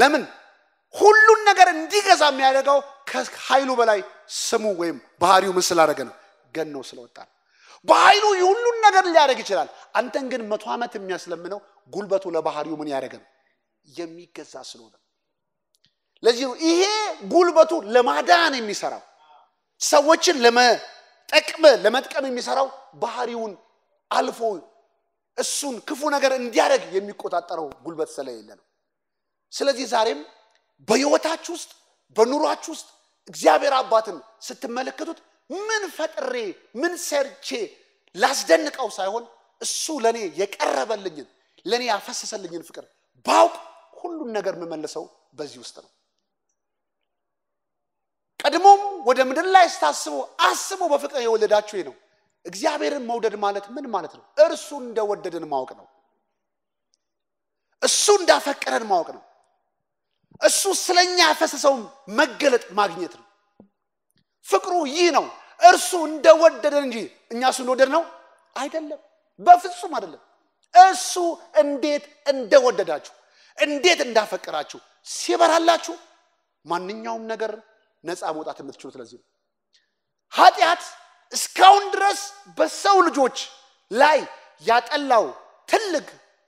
ለምን ሁሉን ነገር እንዲገዛ የሚያደርገው ከኃይሉ በላይ ስሙ ወይም ባህሪው ምን ስላደረገ ነው? ገነው ስለወጣ ነው። በኃይሉ ሁሉን ነገር ሊያደርግ ይችላል። አንተን ግን መቶ ዓመት የሚያስለምነው ጉልበቱ ለባህሪው ምን ያደረገ ነው? የሚገዛ ስለሆነ። ለዚህ ነው ይሄ ጉልበቱ ለማዳን የሚሰራው ሰዎችን ለመጠቅመ ለመጥቀም የሚሰራው ባህሪውን አልፎ እሱን ክፉ ነገር እንዲያደርግ የሚቆጣጠረው ጉልበት ስለሌለ ነው። ስለዚህ ዛሬም በሕይወታችሁ ውስጥ በኑሯችሁ ውስጥ እግዚአብሔር አባትን ስትመለከቱት ምን ፈጥሬ ምን ሰርቼ ላስደንቀው ሳይሆን እሱ ለእኔ የቀረበልኝን ለእኔ ያፈሰሰልኝን ፍቅር ባውቅ ሁሉን ነገር የምመልሰው በዚህ ውስጥ ነው። ቀድሞም ወደ ምድር ላይ ስታስቡ አስቦ በፍቅር የወለዳችሁ ነው። እግዚአብሔርን መውደድ ማለት ምን ማለት ነው? እርሱ እንደወደደን ማወቅ ነው። እሱ እንዳፈቀረን ማወቅ ነው። እሱ ስለኛ ያፈሰሰውን መገለጥ ማግኘት ነው። ፍቅሩ ይህ ነው። እርሱ እንደወደደን እንጂ እኛ እሱ እንደወደድ ነው አይደለም፣ በፍጹም አይደለም። እሱ እንዴት እንደወደዳችሁ እንዴት እንዳፈቀራችሁ ሲበራላችሁ ማንኛውም ነገር ነፃ መውጣት የምትችሉት ለዚህ ነው። ኃጢአት እስካሁን ድረስ በሰው ልጆች ላይ ያጠላው ትልቅ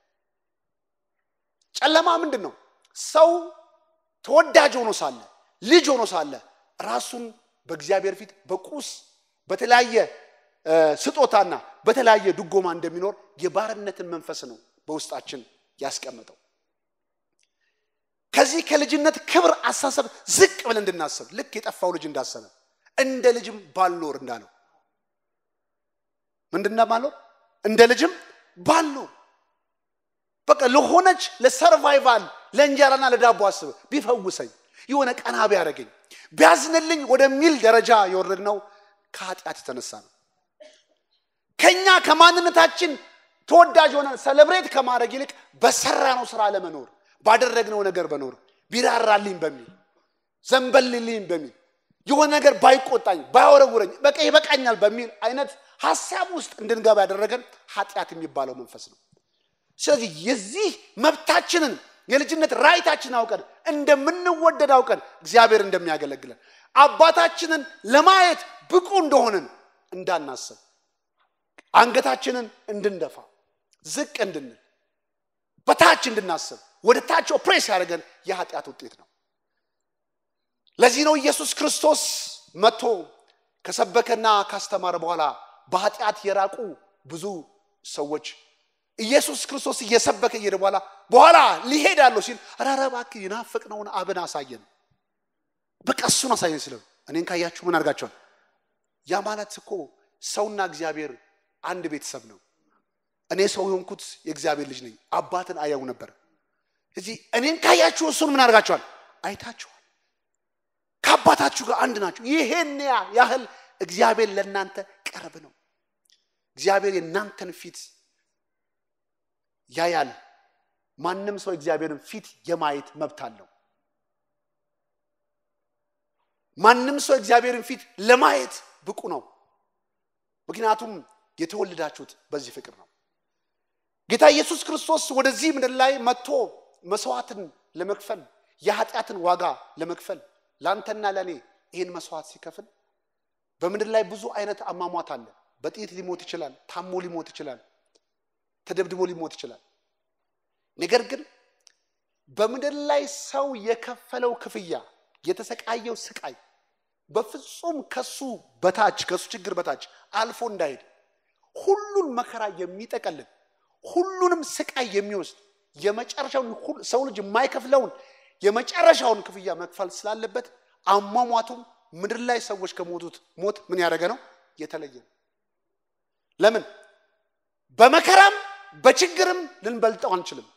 ጨለማ ምንድን ነው? ሰው ተወዳጅ ሆኖ ሳለ ልጅ ሆኖ ሳለ ራሱን በእግዚአብሔር ፊት በቁስ በተለያየ ስጦታና በተለያየ ድጎማ እንደሚኖር የባርነትን መንፈስ ነው በውስጣችን ያስቀመጠው። ከዚህ ከልጅነት ክብር አሳሰብ ዝቅ ብለን እንድናስብ ልክ የጠፋው ልጅ እንዳሰበ እንደ ልጅም ባልኖር እንዳለው ምንድና ባልኖር እንደ ልጅም ባልኖር በቃ ለሆነች ለሰርቫይቫል ለእንጀራና ለዳቦ አስብ ቢፈውሰኝ የሆነ ቀና ቢያደርገኝ ቢያዝንልኝ ወደሚል ደረጃ የወረድነው ከኃጢአት የተነሳ ነው። ከኛ ከማንነታችን ተወዳጅ ሆነን ሰለብሬት ከማድረግ ይልቅ በሰራነው ስራ ለመኖር ባደረግነው ነገር በኖር ቢራራልኝ በሚል ዘንበልልኝ በሚል የሆነ ነገር ባይቆጣኝ ባያወረውረኝ በቃ ይበቃኛል በሚል አይነት ሀሳብ ውስጥ እንድንገባ ያደረገን ኃጢአት የሚባለው መንፈስ ነው። ስለዚህ የዚህ መብታችንን የልጅነት ራይታችን አውቀን እንደምንወደድ አውቀን እግዚአብሔር እንደሚያገለግለን አባታችንን ለማየት ብቁ እንደሆንን እንዳናስብ አንገታችንን እንድንደፋ ዝቅ እንድንል በታች እንድናስብ ወደ ታች ኦፕሬስ ያደረገን የኃጢአት ውጤት ነው። ለዚህ ነው ኢየሱስ ክርስቶስ መጥቶ ከሰበከና ካስተማረ በኋላ በኃጢአት የራቁ ብዙ ሰዎች ኢየሱስ ክርስቶስ እየሰበከ እየሄደ በኋላ በኋላ ሊሄድ ያለው ሲል ኧረ እባክህ የናፈቅነውን አብን አሳየን፣ በቃ እሱን አሳየን ስለ እኔን ካያችሁ ምን አድርጋቸዋል? ያ ማለት እኮ ሰውና እግዚአብሔር አንድ ቤተሰብ ነው። እኔ ሰው የሆንኩት የእግዚአብሔር ልጅ ነኝ። አባትን አያው ነበር። እዚህ እኔን ካያችሁ እሱን ምን አድርጋችኋል? አይታችኋል። ከአባታችሁ ጋር አንድ ናችሁ። ይሄን ያህል እግዚአብሔር ለእናንተ ቅርብ ነው። እግዚአብሔር የእናንተን ፊት ያያል። ማንም ሰው እግዚአብሔርን ፊት የማየት መብት አለው። ማንም ሰው እግዚአብሔርን ፊት ለማየት ብቁ ነው። ምክንያቱም የተወለዳችሁት በዚህ ፍቅር ነው። ጌታ ኢየሱስ ክርስቶስ ወደዚህ ምድር ላይ መጥቶ መስዋዕትን ለመክፈል የኃጢአትን ዋጋ ለመክፈል ለአንተና ለእኔ ይህን መስዋዕት ሲከፍል በምድር ላይ ብዙ አይነት አሟሟት አለ። በጥይት ሊሞት ይችላል። ታሞ ሊሞት ይችላል። ተደብድቦ ሊሞት ይችላል። ነገር ግን በምድር ላይ ሰው የከፈለው ክፍያ የተሰቃየው ስቃይ በፍጹም ከሱ በታች ከሱ ችግር በታች አልፎ እንዳይሄድ ሁሉን መከራ የሚጠቀልል ሁሉንም ስቃይ የሚወስድ የመጨረሻውን ሰው ልጅ የማይከፍለውን የመጨረሻውን ክፍያ መክፈል ስላለበት አሟሟቱም ምድር ላይ ሰዎች ከሞቱት ሞት ምን ያደረገ ነው? የተለየ ነው። ለምን? በመከራም በችግርም ልንበልጠው አንችልም።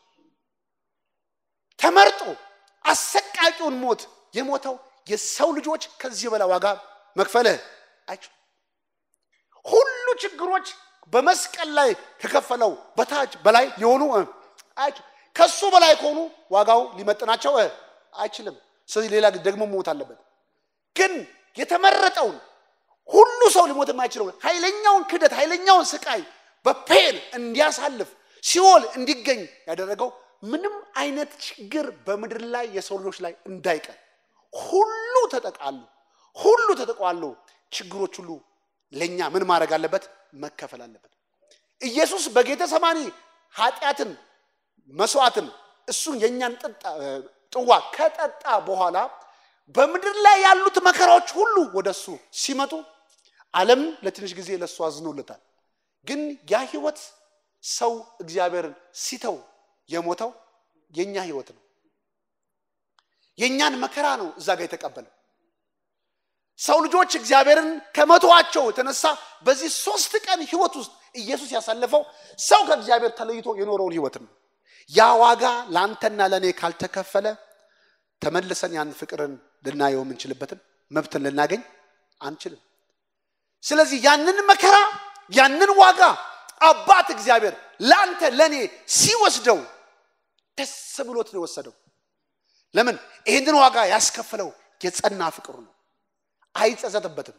ተመርጦ አሰቃቂውን ሞት የሞተው የሰው ልጆች ከዚህ በላይ ዋጋ መክፈልህ አይችሉም። ሁሉ ችግሮች በመስቀል ላይ ከከፈለው በታች በላይ የሆኑ አይችሉም። ከሱ በላይ ከሆኑ ዋጋው ሊመጥናቸው አይችልም። ስለዚህ ሌላ ደግሞ መሞት አለበት። ግን የተመረጠውን ሁሉ ሰው ሊሞት የማይችለውን ኃይለኛውን ክደት ኃይለኛውን ስቃይ በፔን እንዲያሳልፍ ሲኦል እንዲገኝ ያደረገው ምንም አይነት ችግር በምድር ላይ የሰው ልጆች ላይ እንዳይቀር ሁሉ ተጠቃሉ፣ ሁሉ ተጠቋሉ። ችግሮች ሁሉ ለእኛ ምን ማድረግ አለበት? መከፈል አለበት። ኢየሱስ በጌተ ሰማኒ ኃጢአትን መስዋዕትን እሱን የእኛን ጥዋ ከጠጣ በኋላ በምድር ላይ ያሉት መከራዎች ሁሉ ወደ እሱ ሲመጡ ዓለም ለትንሽ ጊዜ ለእሱ አዝኖለታል። ግን ያ ህይወት ሰው እግዚአብሔርን ሲተው የሞተው የእኛ ህይወት ነው። የእኛን መከራ ነው እዛ ጋር የተቀበለው። ሰው ልጆች እግዚአብሔርን ከመተዋቸው የተነሳ በዚህ ሶስት ቀን ህይወት ውስጥ ኢየሱስ ያሳለፈው ሰው ከእግዚአብሔር ተለይቶ የኖረውን ህይወት ነው። ያ ዋጋ ለአንተና ለእኔ ካልተከፈለ ተመልሰን ያን ፍቅርን ልናየው የምንችልበትን መብትን ልናገኝ አንችልም። ስለዚህ ያንን መከራ ያንን ዋጋ አባት እግዚአብሔር ለአንተ ለእኔ ሲወስደው ደስ ብሎት ነው የወሰደው። ለምን? ይህንን ዋጋ ያስከፈለው የጸና ፍቅሩ ነው። አይጸጸትበትም።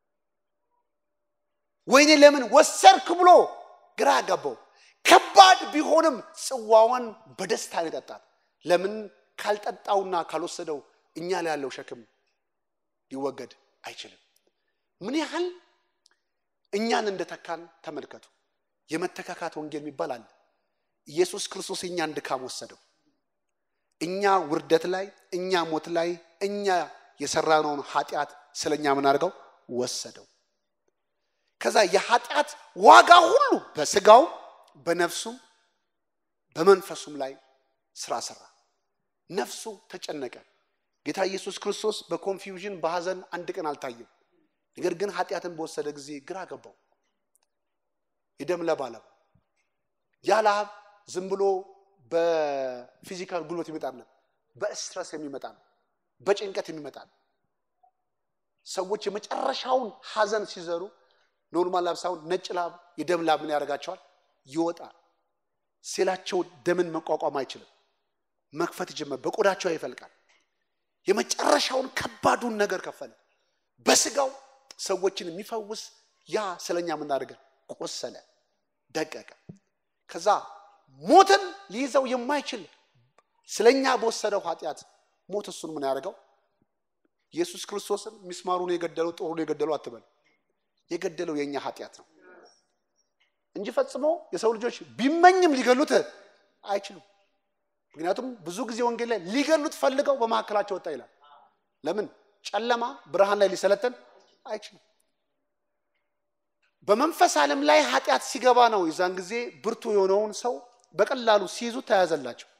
ወይኔ ለምን ወሰድክ ብሎ ግራ ያጋባው። ከባድ ቢሆንም ጽዋዋን በደስታ ነው የጠጣት። ለምን? ካልጠጣውና ካልወሰደው እኛ ላይ ያለው ሸክም ሊወገድ አይችልም። ምን ያህል እኛን እንደተካን ተመልከቱ። የመተካካት ወንጌል የሚባል አለ። ኢየሱስ ክርስቶስ እኛን ድካም ወሰደው። እኛ ውርደት ላይ፣ እኛ ሞት ላይ፣ እኛ የሰራነውን ኃጢአት ስለ እኛ ምን አድርገው ወሰደው። ከዛ የኃጢአት ዋጋ ሁሉ በስጋው በነፍሱም በመንፈሱም ላይ ስራ ሰራ። ነፍሱ ተጨነቀ። ጌታ ኢየሱስ ክርስቶስ በኮንፊውዥን በሐዘን አንድ ቀን አልታየም። ነገር ግን ኃጢአትን በወሰደ ጊዜ ግራ ገባው። የደም ለብ አለው። ያ ላብ ዝም ብሎ በፊዚካል ጉልበት ይመጣ ነው፣ በስትረስ የሚመጣ ነው፣ በጭንቀት የሚመጣ ነው። ሰዎች የመጨረሻውን ሐዘን ሲዘሩ ኖርማል ላብ ሳይሆን ነጭ ላብ፣ የደም ላብ ምን ያደርጋቸዋል? ይወጣል። ሴላቸው ደምን መቋቋም አይችልም። መክፈት ጀመር፣ በቆዳቸው ይፈልቃል። የመጨረሻውን ከባዱን ነገር ከፈለ። በስጋው ሰዎችን የሚፈውስ ያ ስለኛ የምናደርገን ቆሰለ፣ ደቀቀ። ከዛ ሞትን ሊይዘው የማይችል ስለኛ በወሰደው ኃጢአት ሞት እሱን ምን ያደርገው? ኢየሱስ ክርስቶስን ሚስማሩን የገደለው ጦሩን የገደለው አትበል። የገደለው የእኛ ኃጢአት ነው እንጂ ፈጽሞ የሰው ልጆች ቢመኝም ሊገሉት አይችሉም። ምክንያቱም ብዙ ጊዜ ወንጌል ላይ ሊገሉት ፈልገው በመካከላቸው ወጣ ይላል። ለምን? ጨለማ ብርሃን ላይ ሊሰለጥን አይችልም። በመንፈስ ዓለም ላይ ኃጢአት ሲገባ ነው የዛን ጊዜ ብርቱ የሆነውን ሰው በቀላሉ ሲይዙ ተያዘላቸው።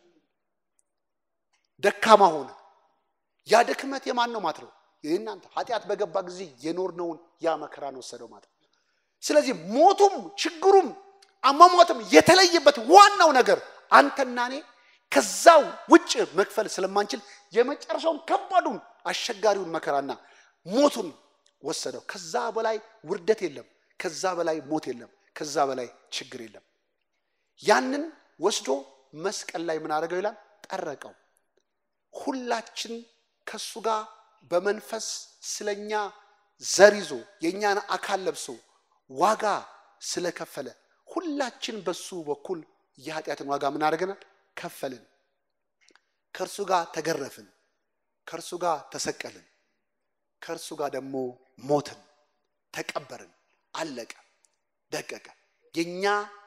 ደካማ ሆነ። ያ ድክመት የማን ነው ማለት ነው? የእናንተ ኃጢአት በገባ ጊዜ የኖርነውን ያ መከራን ወሰደው ማለት ነው። ስለዚህ ሞቱም ችግሩም አሟሟትም የተለየበት ዋናው ነገር አንተና እኔ ከዛ ውጭ መክፈል ስለማንችል የመጨረሻውን ከባዱን አስቸጋሪውን መከራና ሞቱን ወሰደው። ከዛ በላይ ውርደት የለም። ከዛ በላይ ሞት የለም። ከዛ በላይ ችግር የለም። ያንን ወስዶ መስቀል ላይ ምን አደረገው ይላል? ጠረቀው። ሁላችን ከሱ ጋር በመንፈስ ስለኛ ዘር ይዞ የእኛን አካል ለብሶ ዋጋ ስለከፈለ ሁላችን በሱ በኩል የኃጢአትን ዋጋ ምን አደረገናል? ከፈልን። ከእርሱ ጋር ተገረፍን። ከእርሱ ጋር ተሰቀልን። ከእርሱ ጋር ደግሞ ሞትን፣ ተቀበርን። አለቀ፣ ደቀቀ። የእኛ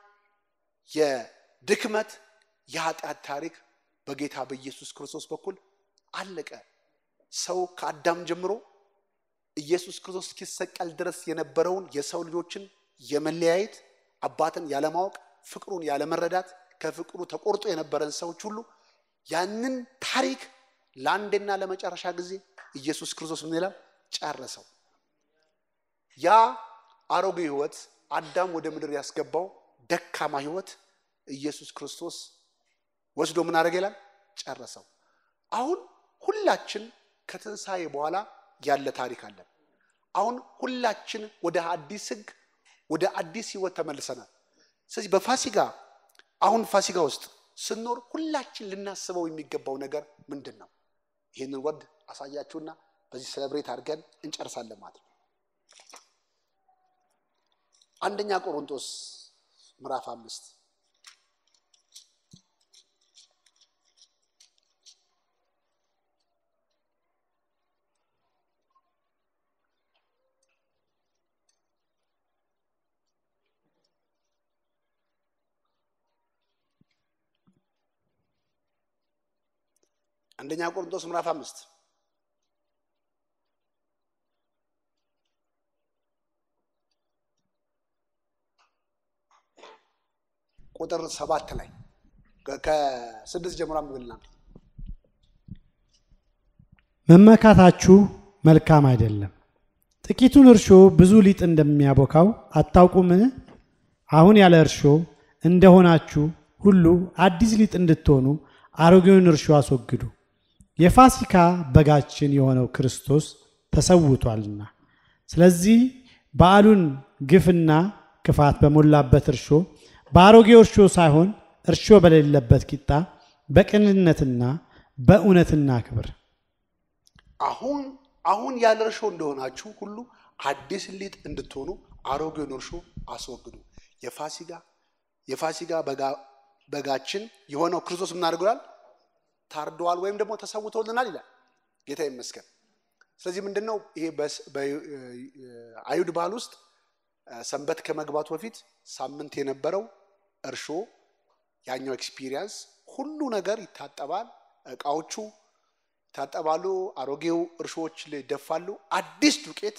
የድክመት የኃጢአት ታሪክ በጌታ በኢየሱስ ክርስቶስ በኩል አለቀ። ሰው ከአዳም ጀምሮ ኢየሱስ ክርስቶስ እስኪሰቀል ድረስ የነበረውን የሰው ልጆችን የመለያየት አባትን ያለማወቅ ፍቅሩን ያለመረዳት ከፍቅሩ ተቆርጦ የነበረን ሰዎች ሁሉ ያንን ታሪክ ለአንዴና ለመጨረሻ ጊዜ ኢየሱስ ክርስቶስ ምን ይላል? ጨረሰው። ያ አሮጌ ህይወት አዳም ወደ ምድር ያስገባው ደካማ ህይወት ኢየሱስ ክርስቶስ ወስዶ ምን አደረገ ይላል? ጨረሰው። አሁን ሁላችን ከትንሣኤ በኋላ ያለ ታሪክ አለን። አሁን ሁላችን ወደ አዲስ ህግ ወደ አዲስ ህይወት ተመልሰናል። ስለዚህ በፋሲጋ አሁን ፋሲጋ ውስጥ ስንኖር ሁላችን ልናስበው የሚገባው ነገር ምንድን ነው? ይህንን ወርድ አሳያችሁና በዚህ ሰለብሬት አድርገን እንጨርሳለን ማለት ነው። አንደኛ ቆሮንቶስ ምዕራፍ አምስት አንደኛ ቆሮንቶስ ምዕራፍ አምስት ቁጥር ሰባት ላይ ከስድስት ጀምሮ አንብብልና መመካታችሁ መልካም አይደለም። ጥቂቱን እርሾ ብዙ ሊጥ እንደሚያቦካው አታውቁምን? አሁን ያለ እርሾ እንደሆናችሁ ሁሉ አዲስ ሊጥ እንድትሆኑ አሮጌውን እርሾ አስወግዱ። የፋሲካ በጋችን የሆነው ክርስቶስ ተሰውቷልና። ስለዚህ በዓሉን ግፍና ክፋት በሞላበት እርሾ በአሮጌው እርሾ ሳይሆን እርሾ በሌለበት ቂጣ በቅንነትና በእውነትና ክብር አሁን አሁን ያለ እርሾ እንደሆናችሁ ሁሉ አዲስ ሊጥ እንድትሆኑ አሮጌውን እርሾ አስወግዱ። የፋሲጋ የፋሲጋ በጋችን የሆነው ክርስቶስ ምን አድርገዋል? ታርደዋል ወይም ደግሞ ተሰውቶልናል ይላል። ጌታ ይመስገን። ስለዚህ ምንድን ነው ይሄ በአይሁድ ባህል ውስጥ ሰንበት ከመግባቱ በፊት ሳምንት የነበረው እርሾ ያኛው ኤክስፒሪየንስ ሁሉ ነገር ይታጠባል፣ እቃዎቹ ይታጠባሉ፣ አሮጌው እርሾዎች ይደፋሉ፣ አዲስ ዱቄት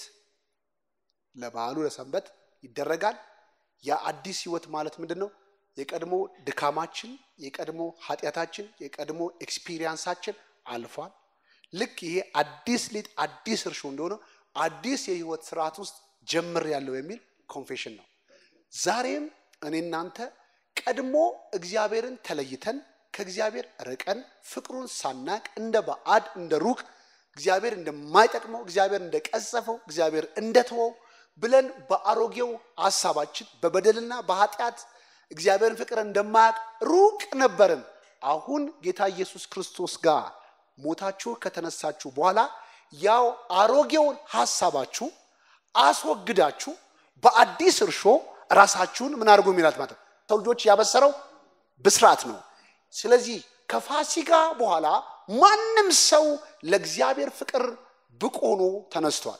ለበዓሉ ለሰንበት ይደረጋል። የአዲስ ህይወት ማለት ምንድን ነው? የቀድሞ ድካማችን፣ የቀድሞ ኃጢአታችን፣ የቀድሞ ኤክስፒሪየንሳችን አልፏል። ልክ ይሄ አዲስ ሊጥ አዲስ እርሾ እንደሆነ አዲስ የህይወት ስርዓት ውስጥ ጀምር ያለው የሚል ኮንፌሽን ነው። ዛሬም እኔ እናንተ ቀድሞ እግዚአብሔርን ተለይተን ከእግዚአብሔር ርቀን ፍቅሩን ሳናቅ እንደ ባዕድ እንደ ሩቅ እግዚአብሔር እንደማይጠቅመው እግዚአብሔር እንደቀጸፈው እግዚአብሔር እንደተወው ብለን በአሮጌው ሀሳባችን በበደልና በኃጢአት እግዚአብሔርን ፍቅር እንደማያውቅ ሩቅ ነበርን። አሁን ጌታ ኢየሱስ ክርስቶስ ጋር ሞታችሁ ከተነሳችሁ በኋላ ያው አሮጌውን ሀሳባችሁ አስወግዳችሁ በአዲስ እርሾ ራሳችሁን ምን አድርጉ የሚላት ማለት ነው። ሰው ልጆች ያበሰረው ብስራት ነው። ስለዚህ ከፋሲካ በኋላ ማንም ሰው ለእግዚአብሔር ፍቅር ብቁ ሆኖ ተነስቷል።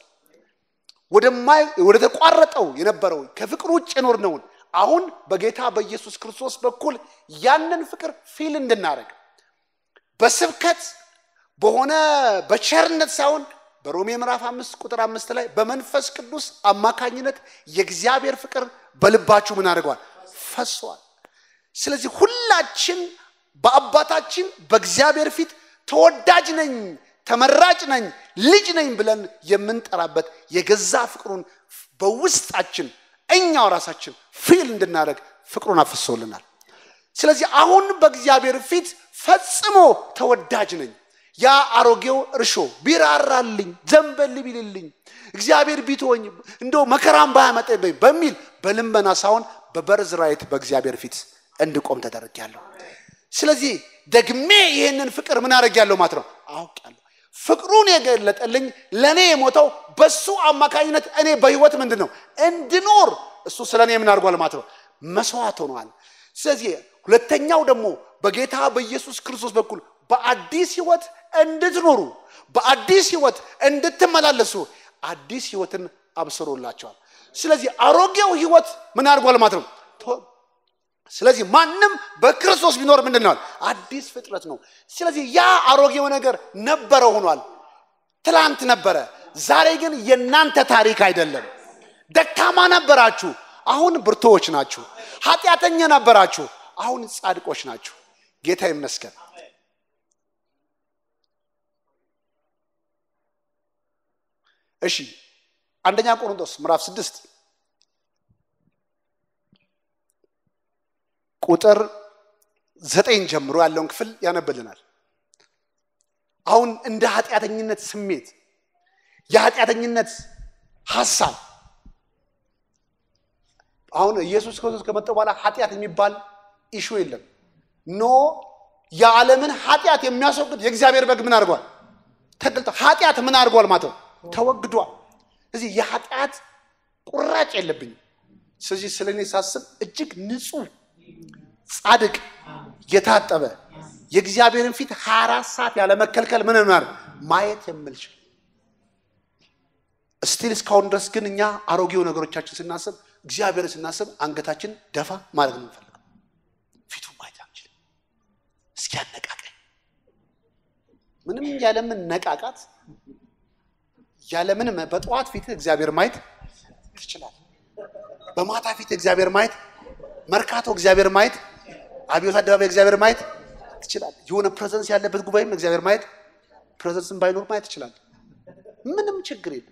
ወደ ተቋረጠው የነበረው ከፍቅር ውጭ የኖርነውን አሁን በጌታ በኢየሱስ ክርስቶስ በኩል ያንን ፍቅር ፊል እንድናደርግ በስብከት በሆነ በቸርነት ሳይሆን በሮሜ ምዕራፍ አምስት ቁጥር አምስት ላይ በመንፈስ ቅዱስ አማካኝነት የእግዚአብሔር ፍቅር በልባችሁ ምን አድርገዋል? ፈሷል። ስለዚህ ሁላችን በአባታችን በእግዚአብሔር ፊት ተወዳጅ ነኝ፣ ተመራጭ ነኝ፣ ልጅ ነኝ ብለን የምንጠራበት የገዛ ፍቅሩን በውስጣችን እኛው ራሳችን ፊል እንድናደርግ ፍቅሩን አፍሶልናል። ስለዚህ አሁን በእግዚአብሔር ፊት ፈጽሞ ተወዳጅ ነኝ። ያ አሮጌው እርሾ ቢራራልኝ ዘንበል ቢልልኝ እግዚአብሔር ቢትወኝ እንደ መከራም ባያመጣብኝ በሚል በልመና ሳይሆን በበርዝ ራይት በእግዚአብሔር ፊት እንድቆም ተደርጊያለሁ። ስለዚህ ደግሜ ይህንን ፍቅር ምን አደርጊያለሁ ማለት ነው አውቃለሁ። ፍቅሩን የገለጠልኝ ለእኔ የሞተው በሱ አማካኝነት እኔ በህይወት ምንድን ነው እንድኖር እሱ ስለ እኔ ምን አድርጓል ማለት ነው መስዋዕት ሆኗል። ስለዚህ ሁለተኛው ደግሞ በጌታ በኢየሱስ ክርስቶስ በኩል በአዲስ ህይወት እንድትኖሩ በአዲስ ህይወት እንድትመላለሱ አዲስ ህይወትን አብስሮላቸዋል። ስለዚህ አሮጌው ህይወት ምን አድርጓል ማለት ነው። ስለዚህ ማንም በክርስቶስ ቢኖር ምንድን ነው አዲስ ፍጥረት ነው። ስለዚህ ያ አሮጌው ነገር ነበረ ሆኗል። ትላንት ነበረ፣ ዛሬ ግን የእናንተ ታሪክ አይደለም። ደካማ ነበራችሁ፣ አሁን ብርቶዎች ናችሁ። ኃጢአተኛ ነበራችሁ፣ አሁን ጻድቆች ናችሁ። ጌታ ይመስገን። እሺ አንደኛ ቆሮንቶስ ምዕራፍ ስድስት ቁጥር ዘጠኝ ጀምሮ ያለውን ክፍል ያነብልናል። አሁን እንደ ኃጢአተኝነት ስሜት የኃጢአተኝነት ሀሳብ አሁን ኢየሱስ ክርስቶስ ከመጣ በኋላ ኃጢአት የሚባል ኢሹ የለም። ኖ የዓለምን ኃጢአት የሚያስወግድ የእግዚአብሔር በግ ምን አድርጓል? ተገልጦ ኃጢአት ምን አድርጓል ማለት ነው ተወግዷል። ስለዚህ የኃጢአት ቁራጭ የለብኝም። ስለዚህ ስለ እኔ ሳስብ እጅግ ንጹህ ጻድቅ የታጠበ የእግዚአብሔርን ፊት 24 ሰዓት ያለ መከልከል ምን ነው ማየት የምልችል ስቲል እስካሁን ድረስ ግን እኛ አሮጌው ነገሮቻችን ስናስብ እግዚአብሔርን ስናስብ አንገታችን ደፋ ማለት ነው የምንፈልገው። ፊቱ ማየት አንችልም። እስኪ ያነቃቀኝ ምንም ያለምን ነቃቃት ያለምን በጠዋት ፊት እግዚአብሔር ማየት ትችላል። በማታ ፊት እግዚአብሔር ማየት፣ መርካቶ እግዚአብሔር ማየት፣ አብዮት አደባባይ እግዚአብሔር ማየት ትችላል። የሆነ ፕሬዘንስ ያለበት ጉባኤም እግዚአብሔር ማየት፣ ፕሬዘንስን ባይኖር ማየት ትችላል። ምንም ችግር የለም።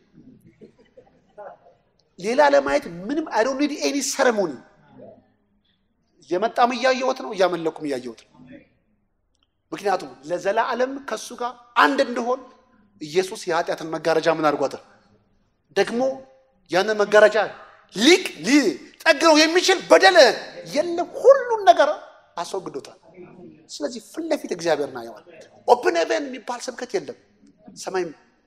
ሌላ ለማየት ምንም አይ ዶንት ኒድ ኤኒ ሰረሞኒ። እየመጣም እያየሁት ነው፣ እያመለኩም እያየሁት ነው። ምክንያቱም ለዘላለም ከእሱ ጋር አንድ እንደሆን ኢየሱስ የኃጢአትን መጋረጃ ምን አድርጓታል? ደግሞ ያንን መጋረጃ ሊቅ ሊጠግነው የሚችል በደል የለም። ሁሉን ነገር አስወግዶታል። ስለዚህ ፊት ለፊት እግዚአብሔር እናየዋል። ኦፕን ሄቨን የሚባል ስብከት የለም። ሰማይ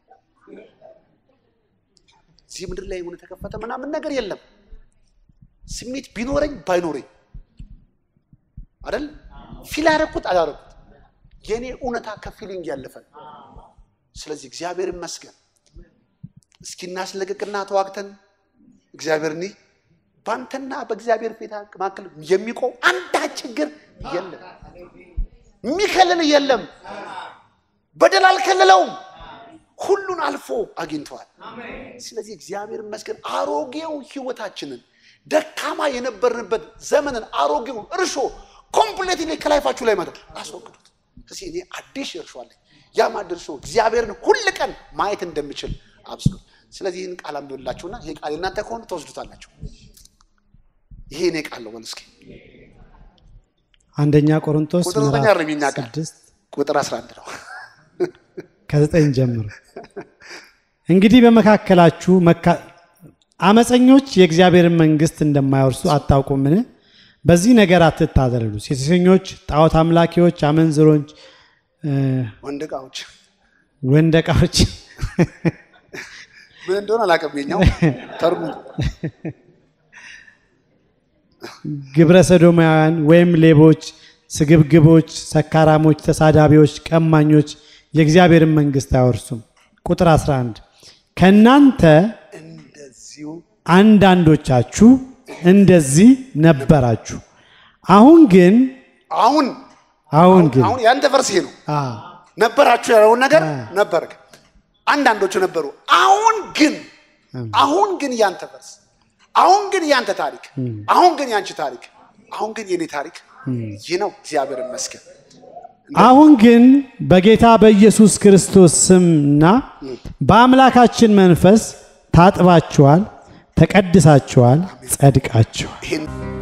እዚህ ምድር ላይ የሆነ የተከፈተ ምናምን ነገር የለም። ስሜት ቢኖረኝ ባይኖረኝ አይደል ፊል ያደረኩት አላደረኩት የእኔ እውነታ ከፊሊንግ ያለፈ ነው። ስለዚህ እግዚአብሔር ይመስገን። እስኪ እናስለቅቅና ተዋግተን እግዚአብሔር እኒህ በአንተና በእግዚአብሔር ፊት መካከል የሚቆም አንዳች ችግር የለም፣ የሚከልል የለም። በደል አልከልለውም፣ ሁሉን አልፎ አግኝተዋል። ስለዚህ እግዚአብሔር ይመስገን አሮጌው ሕይወታችንን ደካማ የነበርንበት ዘመንን አሮጌውን እርሾ ኮምፕሌትሊ ከላይፋችሁ ላይ ማለት አስወግዱት። ስለዚህ እኔ አዲስ እርሾ አለኝ። ያም አዲስ እርሾ እግዚአብሔርን ሁል ቀን ማየት እንደምችል አብስሉ። ስለዚህ ይህን ቃል አንብብላችሁና ይሄ ቃል እናንተ ከሆነ ተወስዱታላችሁ። ይሄ እኔ ቃል ነው። በል እስኪ አንደኛ ቆሮንቶስ ቁጥር ዘጠኝ ምዕራፍ አይደለም የኛ ቃል ስድስት ቁጥር 11 ነው። ከዘጠኝ ጀምሮ እንግዲህ በመካከላችሁ መካ- አመፀኞች የእግዚአብሔርን መንግሥት እንደማይወርሱ አታውቁምን? በዚህ ነገር አትታለሉ። ሴሰኞች፣ ጣዖት አምላኪዎች፣ አመንዝሮች፣ እ፣ ወንድ ዕቃዎች ወንደቃዎች፣ ምን እንደሆነ አላውቅም። የኛው ተርጉ ግብረ ሰዶማውያን ወይም ሌቦች፣ ስግብግቦች፣ ሰካራሞች፣ ተሳዳቢዎች፣ ቀማኞች የእግዚአብሔርን መንግሥት አይወርሱም። ቁጥር 11 ከእናንተ እንደዚሁ አንዳንዶቻችሁ እንደዚህ ነበራችሁ። አሁን ግን አሁን አሁን ግን አሁን ያንተ ፈርስ ይሄ ነው። አ ነበራችሁ ያለውን ነገር ነበር። አንዳንዶቹ ነበሩ። አሁን ግን አሁን ግን ያንተ ፈርስ፣ አሁን ግን ያንተ ታሪክ፣ አሁን ግን ያንቺ ታሪክ፣ አሁን ግን የኔ ታሪክ ይህ ነው። እግዚአብሔር ይመስገን። አሁን ግን በጌታ በኢየሱስ ክርስቶስ ስምና በአምላካችን መንፈስ ታጥባችኋል፣ ተቀድሳችኋል፣ ጸድቃችኋል። ይህን